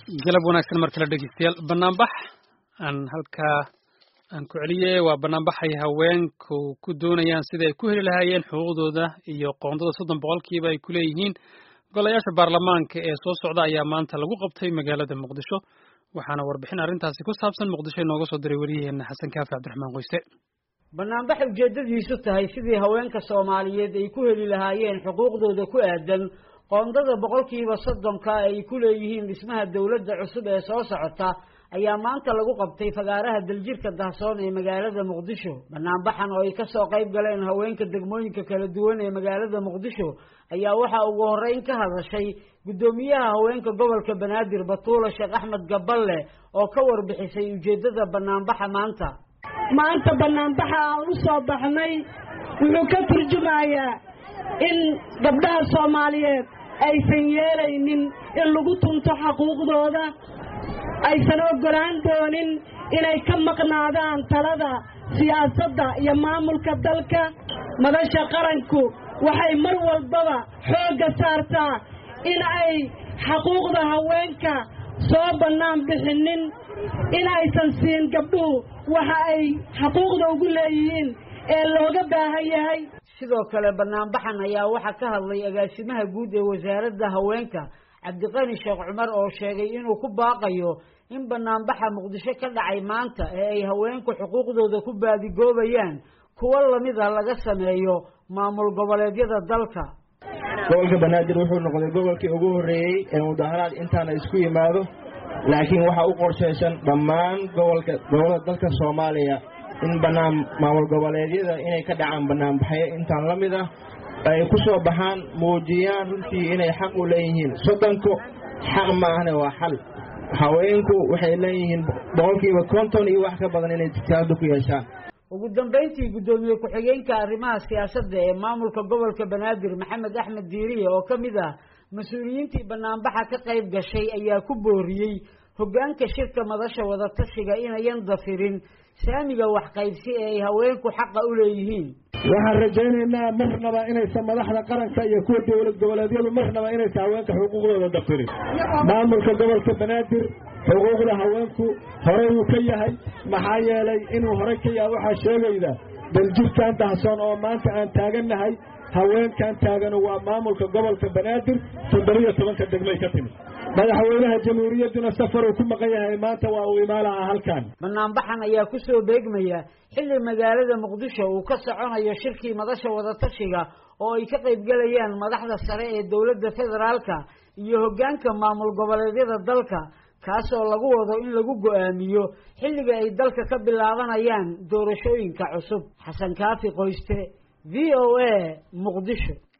galab wanaagsan mar kale dhegeystayaal banaanbax aan halkaa aan ku celiyey waa banaanbaxay haweenku ku doonayaan sida ay ku heli lahaayeen xuquuqdooda iyo qoondada soddon boqolkiiba ay ku leeyihiin golayaasha baarlamaanka ee soo socda ayaa maanta lagu qabtay magaalada muqdisho waxaana warbixin arrintaasi ku saabsan muqdisho inooga soo diray weriyaheena xasan kaafi cabdiraxmaan qoyste banaanbax ujeedadiisu tahay sidii haweenka soomaaliyeed ay ku heli lahaayeen xuquuqdooda ku aadan qoondada boqolkiiba soddonka ay ku leeyihiin dhismaha dowladda cusub ee soo socota ayaa maanta lagu qabtay fagaaraha daljirka dahsoon ee magaalada muqdisho banaanbaxan oo ay kasoo qayb galeen haweenka degmooyinka kala duwan ee magaalada muqdisho ayaa waxaa ugu horeyn ka hadashay guddoomiyaha haweenka gobolka banaadir batuula sheekh axmed gaballe oo ka warbixisay ujeedada banaanbaxa maanta maanta banaanbaxa aan u soo baxnay wuxuu ka turjumayaa in gabdhaha soomaaliyeed aysan yeelaynin in lagu tunto xaquuqdooda aysan oggolaan doonin inay ka maqnaadaan talada siyaasadda iyo maamulka dalka madasha qaranku waxay mar walbaba xoogga saartaa in ay xaquuqda haweenka soo bannaan bixinin in aysan siin gabdhuhu waxa ay xaquuqda ugu leeyihiin ee looga baahan yahay sidoo kale banaanbaxan ayaa waxaa ka hadlay agaasimaha guud ee wasaaradda haweenka cabdiqani sheekh cumar oo sheegay inuu ku baaqayo in banaanbaxa muqdisho ka dhacay maanta ee ay haweenku xuquuqdooda ku baadigoobayaan kuwo lamida laga sameeyo maamul goboleedyada dalka gobolka banaadir wuxuu noqday gobolkii ugu horreeyey ee mudaharaad intaana isku yimaado laakiin waxaa u qorshaysan dhammaan gobolka gobollada dalka soomaaliya in banaan maamul goboleedyada inay ka dhacaan banaanbaxyo intaan la mid ah ay ku soo baxaan muujiyaan runtii inay xaq u leeyihiin soddonku xaq ma ahne waa xal haweenku waxay leeyihiin boqolkiiba konton iyo wax ka badan inay tijaabada ku yeeshaan ugu dambayntii guddoomiye ku-xigeenka arrimaha siyaasadda ee maamulka gobolka banaadir maxamed axmed diiriye oo ka mid ah mas-uuliyiintii banaanbaxa ka qayb gashay ayaa ku booriyey hoggaanka shirka madasha wadatashiga inayan dafirin saamiga waxqaybsi ee ay haweenku xaqa u leeyihiin waxaan rajaynaynaa marnaba inaysan madaxda qaranka iyo kuwa dowlad goboleedyadu marnaba inaysan haweenka xuquuqdooda dafirin maamulka gobolka banaadir xuquuqda haweenku horey uu ka yahay maxaa yeelay inuu horey ka yahay waxaa sheegayda daljirkan dahsoon oo maanta aan taagannahay haweenkan taaganu waa maamulka gobolka banaadir toddobiyo tobanka degmay ka timid madaxweynaha jamhuuriyadduna safar uu ku maqan yahay maanta waa uu imaalaha halkan banaanbaxan ayaa kusoo beegmaya xilli magaalada muqdisho uu ka soconayo shirkii madasha wadatashiga oo ay ka qaybgelayaan madaxda sare ee dowladda federaalka iyo hoggaanka maamul goboleedyada dalka kaasoo lagu wado in lagu go-aamiyo xilliga ay dalka ka bilaabanayaan doorashooyinka cusub xasan kaafi qoyste v o a muqdisho